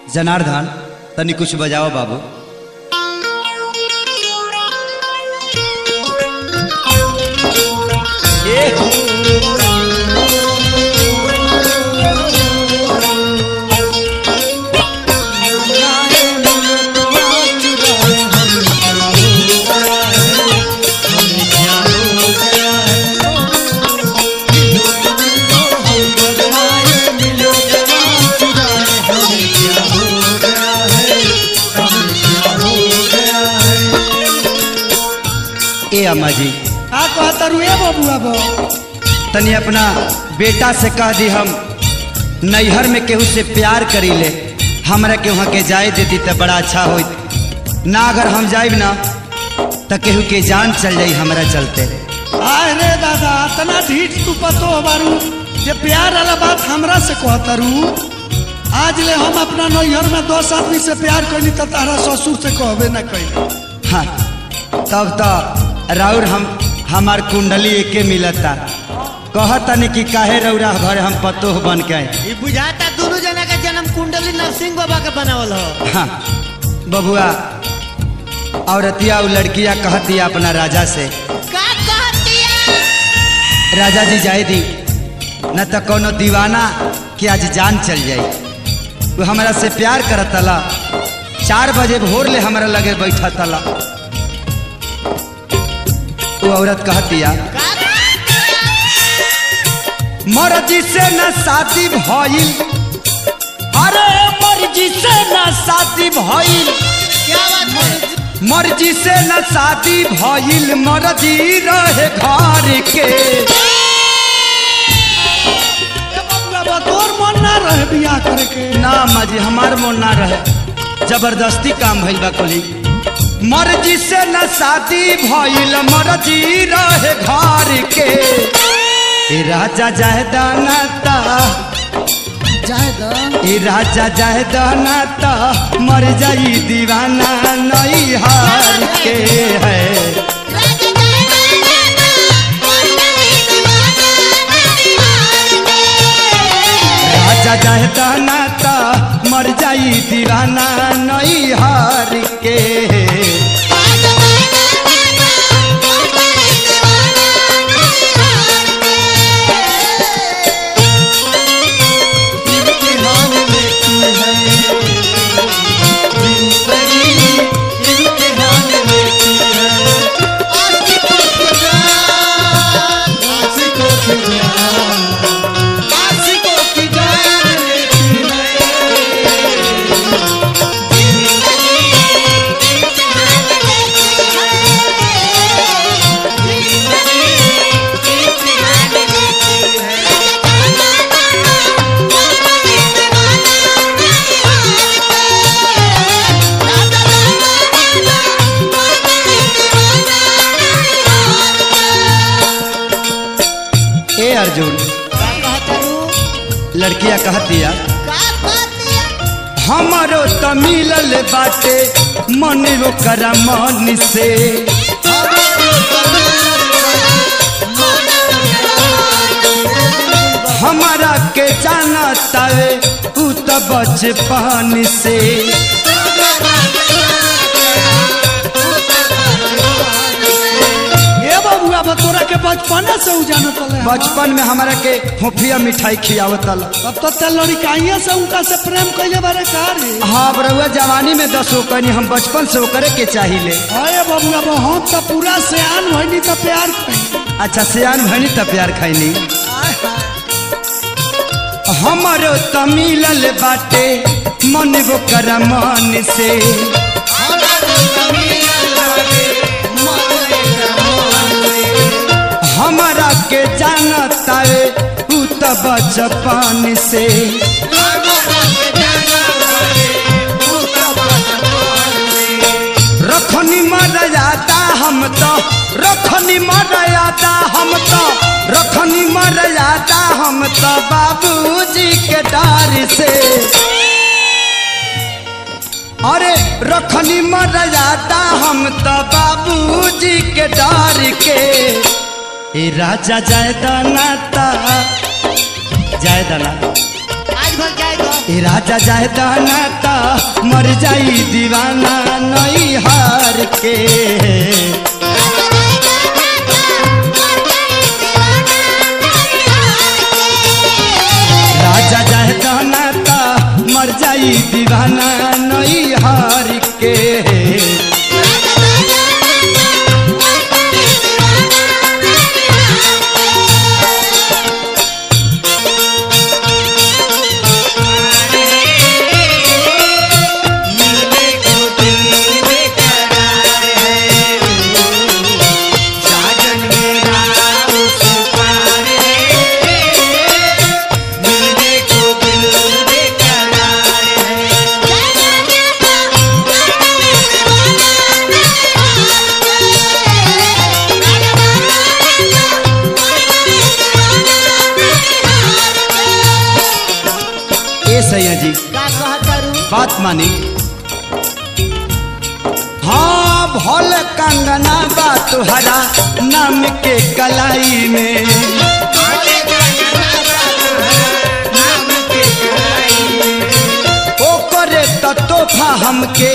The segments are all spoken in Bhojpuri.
जनार्दन तनी कुछ बजाओ बाबू ए अम्मा जी का कहता रुए बबुआ बो तनी अपना बेटा से कह दी हम नैहर में केहू से प्यार करी ले हमरा के वहाँ के जाए देती तो बड़ा अच्छा होत ना अगर हम जाइब ना तो केहू के जान चल जाई हमरा चलते आय रे दादा तना ढीठ तू पतो बारू जे प्यार वाला बात हमरा से कहता रू आज ले हम अपना नैहर में दस आदमी से प्यार कैली तो तारा ससुर से कहबे ना कैली हाँ तब तो राउर हम हमार कुंडली एके मिलता कहतनी कि काहे रौरा घर हम पतोह बन के आए ई बुझाता दोनों जना का जन्म कुंडली नरसिंह बाबा के बनावल हो हाँ बबुआ औरतिया और लड़किया कहतिया अपना राजा से का कहतिया राजा जी जाए दी न तो कोनो दीवाना के आज जान चल जाई वो हमारा से प्यार करत तला चार बजे भोर ले हमारा लगे बैठा तला वो औरत कहतिया का मर्जी से न शादी भइल अरे मर्जी से न शादी भइल क्या बात है मर्जी से न शादी भइल मर्जी रहे घर के ए बबुआ बा तोर मन ना रहे बियाह करे के ना मजी हमार मन ना रहे जबरदस्ती काम भइल बा कोली मर्जी से न शादी भइल मर्जी रहे घर के ए राजा जाहे दानाता ए राजा जाहे दानाता मर जाई दीवाना नहीं हार के है राजा जाहे दानाता मर जाई दीवाना नहीं हार के ए अर्जुन का कहता रू लड़किया कहतिया का कहतिया हमारो त मिलल बाटे मन ओकर मन से हमारा के जानता वे उ त बचपन से ए बबुआ बा तोरा के बचपने से उ जानत रहे बचपन में हमारा के फोफिया मिठाई खियावतल अब तो ते लड़काइया से उनका से प्रेम कैले बारे का रे हाँ बरुआ जवानी में दस ओकनी हम बचपन से ओकरे के चाहिए अरे बबुआ बा हम तो पूरा सियान भइनी तो प्यार कैली अच्छा सियान भनी त प्यार खैनी हमारो त मिलल बाटे मन ओकर मन से हमारा के जानता वे उ त बचपन से रखनी मर्यादा हम तो रखनी मर्यादा हम तो रखनी मर्यादा हम तो बाबूजी के डर से अरे रखनी मर्यादा हम तो बाबूजी के डर के ए राजा जाय दाना ता जाय दाना आज भर जाए तो ए राजा जाए दाना ता मर जाई दीवाना नई हार के राजा जाए दाना ता मर जाई दीवाना नई हार के ए सैया जी का कहतारू बात मानी हाँ भोल कंगना बा तुहरा नाम के कलाई में ओ करे तो तोहफा हमके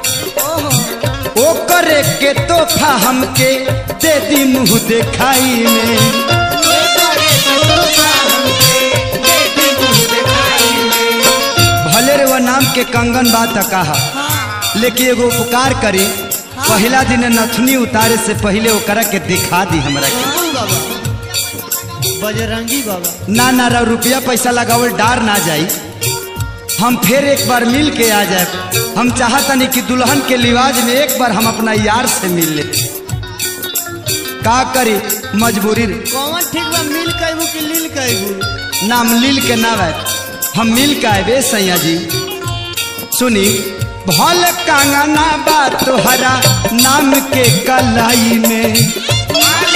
ओ करे के तोहफा हमके दे दी मुंह देखाई में भले रे वो नाम के कंगन बात कहा लेकिन एगो उपकार करी पहला दिन नथनी उतारे से पहले ओकरा के दिखा दी हमरा के कौन बाबा बजरंगी बाबा ना ना रा रुपया पैसा लगावल डार ना जाई हम फिर एक बार मिल के आ जाए हम चाहतनी कि दुल्हन के लिवाज में एक बार हम अपना यार से मिल ले का करी मजबूरी रे। कौन ठीक बा मिल कहबू कि लील कहबू नाम लील के ना आए हम मिल के आए सैया जी सुनी भल कांगना बा तोहरा नाम के कलाई में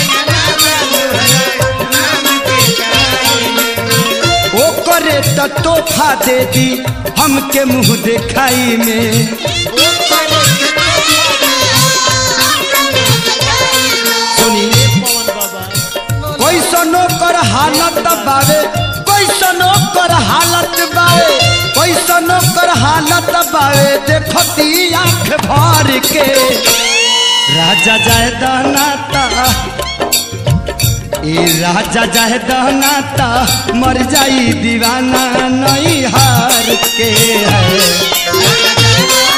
ओ करे तो तोहफा दे दी हमके मुंह देखाई में सुनी पवन बाबा कैसनो कर हालत बावे कैसनो कर हालत बावे कैसनो कर हालत बावे देखती आंख भर के राजा जाए दानाता ए राजा जाए दानाता मर जाई दीवाना नहीं हार के है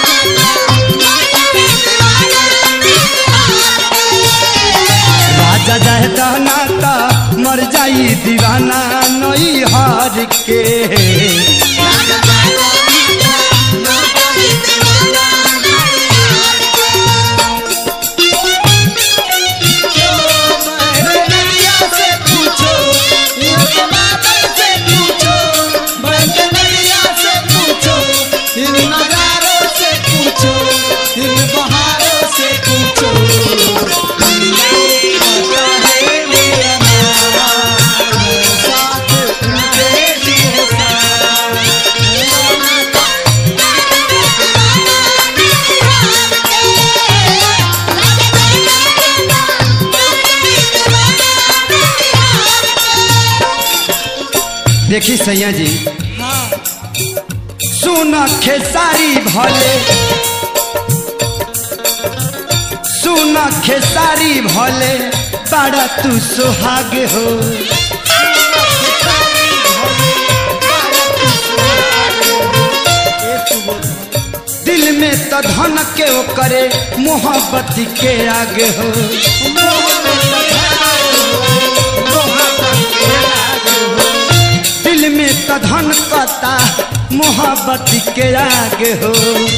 राजा जाए दानाता मर जाई दीवाना नहीं हार के देखी सैया जी सुन खेसारी भले सुन खेसारी भले बड़ा तू सुहाग हो दिल में तो धन के ओ करे मोहब्बत के आगे हो दिल में तो धन कता मोहब्बत के आगे हो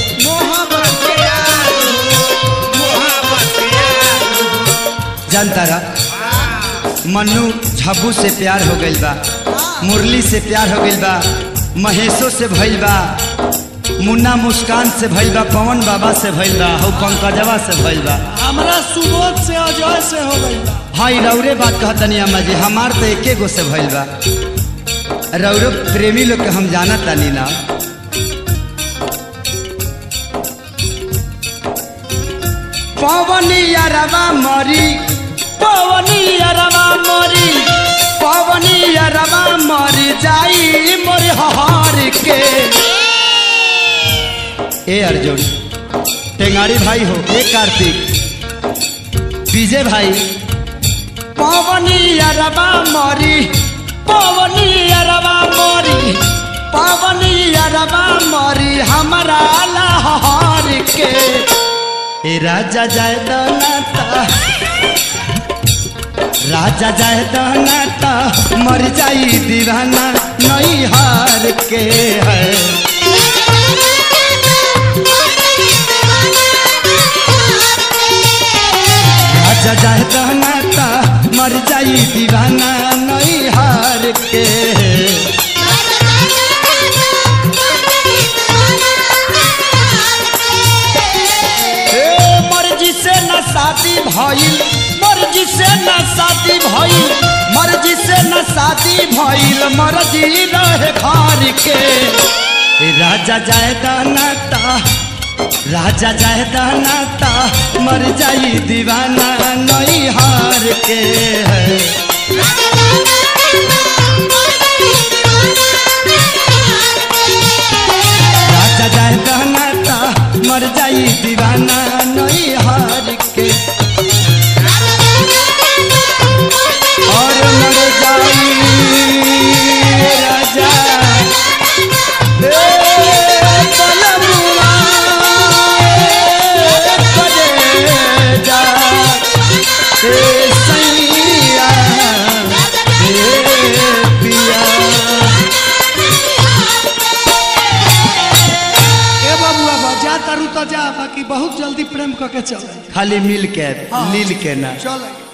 जानता रहा मन्नू झब्बू से प्यार हो गइल बा मुरली से प्यार हो गइल बा महेशो से भइल बा मुन्ना मुस्कान से भइल बा पवन बाबा से भइल बा हौ पंकजवा से भइल बा हमरा सुबोध से अजय से हो गई बा हाँ ई रौरे बात कहतनी अम्मा जी हमार तो एके गो से भइल बा रौरो प्रेमी लोग के हम जानत तानी ना पवनी अरवा मरी पवनी अरवा मरी पवनी अरवा मरी जाई मोर हार के ए अर्जुन टेंगारी भाई हो ए कार्तिक विजय भाई पवनी अरबा मरी पवनी अरबा मरी पवनी अरबा मरी हमारा लाहौर के ए राजा जाय दनाता राजा जाय दनाता मर जाई दीवाना नहीं हार के है राजा जाय दनाता मर जाई दीवाना नहीं हार के ए मर्जी से न शादी भइल मर्जी से न शादी भइल मर्जी से न शादी भइल मर्जी रहे घर के ए राजा जाय दानाता राजा जाय दानाता मर जाई दीवाना नहीं हार के है राजा जाय दानाता मर जाई दीवाना नहीं हार के और मर जाई राजा ए बलमुआ, ए कलेजा, ए सैया, ए पिया ए बबुआ बा जा तारू तो जा बाकी बहुत जल्दी प्रेम करके चल खाली मिल के लील के ना चल